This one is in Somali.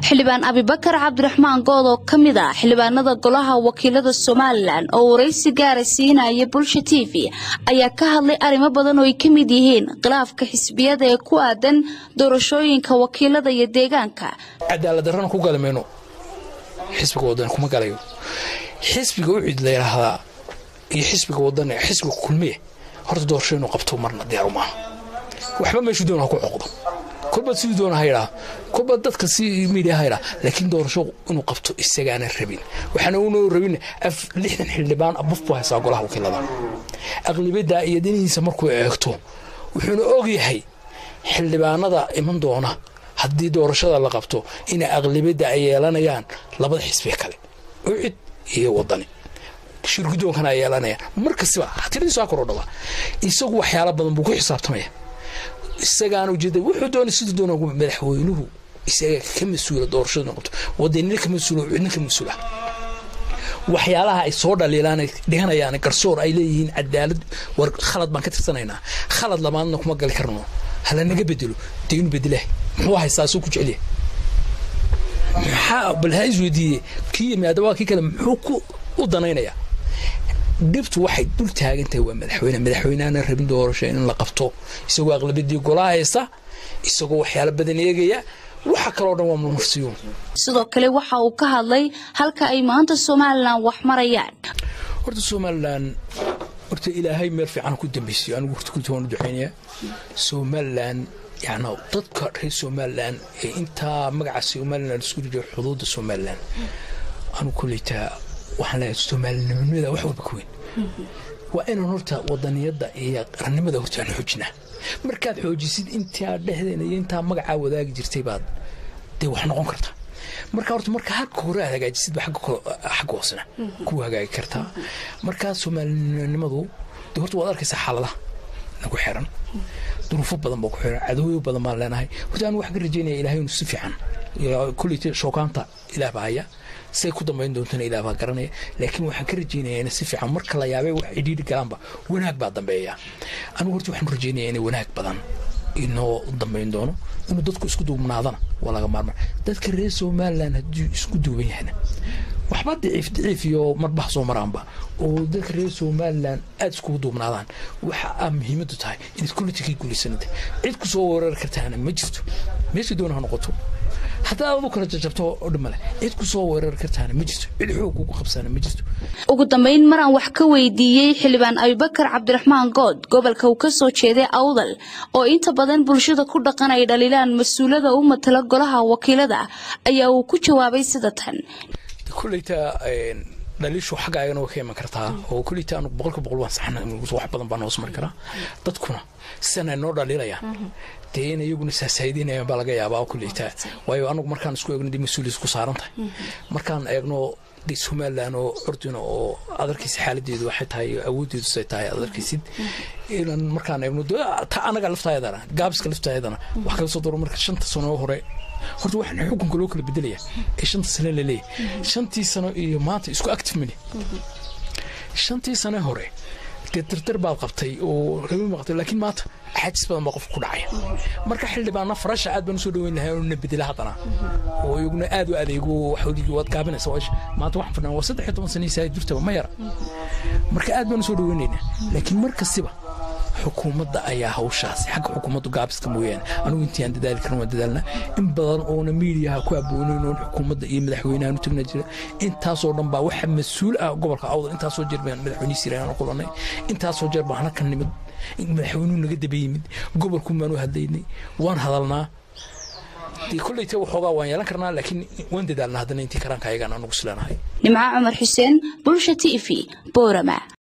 xildhibaan abibakar cabdiraxmaan good oo ka mid ah xildhibaanada golaha wakiilada somalilan oo waraysi gaara siinaya bulsha t v ayaa ka hadlay arrimo badan oo ay ka mid yihiin khilaafka xisbiyada ee ku aadan doorashooyinka wakiilada iyo deegaanka cadaalad darrana ku gali mayno xisbiga wadan kuma galayo xisbiga ucid la yidhaahdaa iyo xisbiga wadan xisbiga kulmiye horta doorasho inuu qabto marna diyaaru maaha waxba meeshuu doona ha ku coqdo kolba siduu doona ha yidhaa kolba dadka si miidiya ha yidhaa laakiin doorasho inuu qabto isagaana rabin waxaana unoo rabin lixdan xildhibaan abuf buu haysaa golaha wakiilada aqlibiyadda iyo dinihiisa markuu eegto wuxuuna ogyahay xildhibaanada iman doona haddii doorashada la qabto inay aqlibiyadda ay yeelanayaan labada xisbiga kale ucid iyo wadani shirgudoonkana ay yeelanayaan markastiba tiradiisu ha koro dhawaa isagu waxyaala badan buu ku xisaabtamaya isagaana ujeeda wuxuu doona siduu doona madaxweynuhu isaga ka mas-uula doorashada noqoto wadanina ka mas-uula cidna ka mas-uula waxyaalaha ay soo dhaliilaan dhiganayaan garsoor ay leeyihiin cadaalad war khalad baan ka tirsanaynaa khalad lamaadna kuma gali karno hala naga bedelo dee inu bedelah muxuu haystaa soo ku jecelyahay maxaa bal ha isweydiiye kii yimaada waa kii kale muxuu ku u danaynayaa dhibtu waxay dul taagan tahay waa madaxweyne madaxweyneana rabin doorasho in la qabto isagoo aqlabiyadii golaha haysta isagoo waxyaalo badan eegaya waxa kaloo dhan waa murmursiyuun sidoo kale waxa uu ka hadlay halka ay maanta somalilan wax marayaan horta somalilan horta ilaahay meel fiican ku dambaysiyo anigu horta kulta waan u ducaynayaa somalilan yacni dadka reer somalilan ee intaa magaca somalilan isku jira xuduudda somalilan anigu koleytaa waxaan leeyahay soomaalinimada wax walba ka weyn waa inaan horta wadaniyadda iyo qarannimada horta aan xoojinaa markaad xoojisid intaa dhexdeena iyo intaa magacaa wadaagi jirtay baad dee wax noqon kartaa marka horta marka halka hore aad hagaajisidba xagga hoosena ku hagaagi kartaa markaa soomaalinimadu dee horta waad arkaysaa xaaladaha nagu xiran duruufo badan baa ku xiran cadowyo badan baan leenahay horta anu waxaan ka rajaynaya ilahay inu si fiican kulleyta shookaanta ilaah baa haya say ku dambayn doontana ilaah baa garanaya laakiin waxaan ka rajaynayaa in si fiican marka la yaabay wax cidhiidhi galaanba wanaag baa dambeeya anigu horta waxaan rajaynaya inay wanaag badan inoo dambayn doono inuu dadku isku duubnaadana waa laga maarmaa dadka reer somalilan hadduu isku duuban yahayna waxba daciif daciif iyo marbaha soo maraanba oo dadka reer somalilan aada iskugu duubnaadaan waxa aa muhiimadu tahay inaad kulitikii guulaysanata cid ku soo weerari kartaana ma jirto meesha doona ha noqoto haddaa adu kala jajabto oo dhimale cid ku soo weerari kartaana ma jirto cid xoog kugu qabsaana ma jirto ugu dambayn maraan wax ka weydiiyey xildhibaan abibakar cabdiraxmaan good gobolka uu ka soo jeeday awdal oo inta badan bulshada ku dhaqan ay dhaliilaan mas-uulada u matala golaha wakiilada ayaa uu ku jawaabay sida tan kulleyta dhaliishu xagga ayagana way ka iman kartaa oo kulleyta anu boqolka boqol waan saxna wax badan baan hoos mari karaa dadkuna sidan ay noo dhaliilayaan dee in iyaguna saasaayidinayaan baa laga yaabaa kulleyta waayo anagu markaan isku eegno dee mas-uuliya isku saaran tahay markaan eegno dee somalilan oo curdina oo adarkiisa xaaladeedu waxay tahay awooddeedu say tahay adarkiisid inan markaan eegno ta anaga laftaayadana gaabiska laftaayadana wax kala soo daro marka shanta sano hore horta waxaan xukunka loo kala bedelaya ee shanta sano la leeyahay shantii sano iyo maanta isku active mani shantii sano hore dee dardar baad qabtay oo rabi maqtay laakiin maanta axaajis badan baa qofka ku dhacaya marka xildhibaana farasha aad baan usoo dhaweyn lahaa na bedela haddana oo iyaguna aad u adeego waxoodigi waad gaabinaysa maanta waxaan fadhnaa waa saddex iyo toban sanii saa jirtaba ma yara marka aad baan usoo dhaweynaynaa laakiin mar kastiba xukuumadda ayaa hawshaasi xagga xukuumaddu gaabiska mooyaane anigu intii aan dadaali karin waan dadaalna in badan oona miidiyaha ku aboonayn oon xukuumadda iyo madaxweynahan u tagna jira intaasoo dhan baa waxa mas-uul ah gobolka awdal intaasoo jeer baan madaxweynihi sirayaan kulanay intaasoo jeer baan halkan nimid madaxweynuhu naga daba yimid gobolkun baan u hadlaynay waan hadalnaa dee kolleyta waxoogaa waan yeelan karnaa laakiin waan dadaalnaa haddana intii karaanka ayagaan anugu sileenahay nimco cumar xuseen bulsha t v boorama